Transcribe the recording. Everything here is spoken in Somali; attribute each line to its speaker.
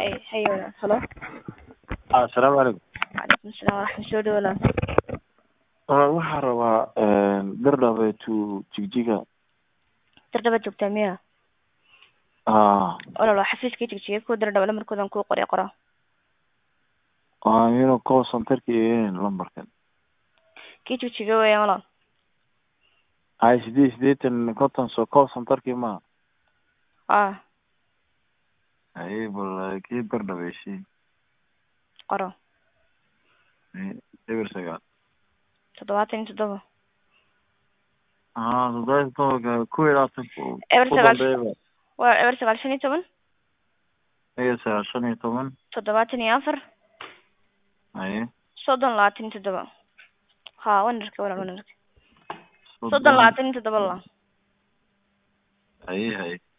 Speaker 1: Hey, hey, walaal. Hello.
Speaker 2: assalaamu calaykum
Speaker 1: Waalaikum salaam waraxmat soo dhawo walaal.
Speaker 2: walaal waxaan rabaa gardhabe to jigjiga
Speaker 1: Dardaba joogtaa miya?
Speaker 2: ah
Speaker 1: Walaal waa xafiiskii jigjiga ku dardaba lamarkoodan kuu qoray qoro.
Speaker 2: waa inuu call centerka iyo lambarkan
Speaker 1: Kii jigjiga weeyaan walaal.
Speaker 2: hay sideed sideetan konton so call centerkii ma
Speaker 1: Ah,
Speaker 2: haye bal kii gardhabe shii
Speaker 1: qoro.
Speaker 2: eber sagaal
Speaker 1: Toddobaatan iyo toddoba.
Speaker 2: ah toddoba tobanka kow iyo labaatanka
Speaker 1: Eber
Speaker 2: ku
Speaker 1: sagaal.
Speaker 2: dambeeyaba
Speaker 1: Waa eber sagaal shan iyo toban.
Speaker 2: eber sagaal shan iyo toban
Speaker 1: Toddobaatan iyo afar.
Speaker 2: haye
Speaker 1: Soddon labaatan iyo toddoba. Ha, wanarka walaal wanarka. Soddon labaatan iyo toddoba la.
Speaker 2: haye haye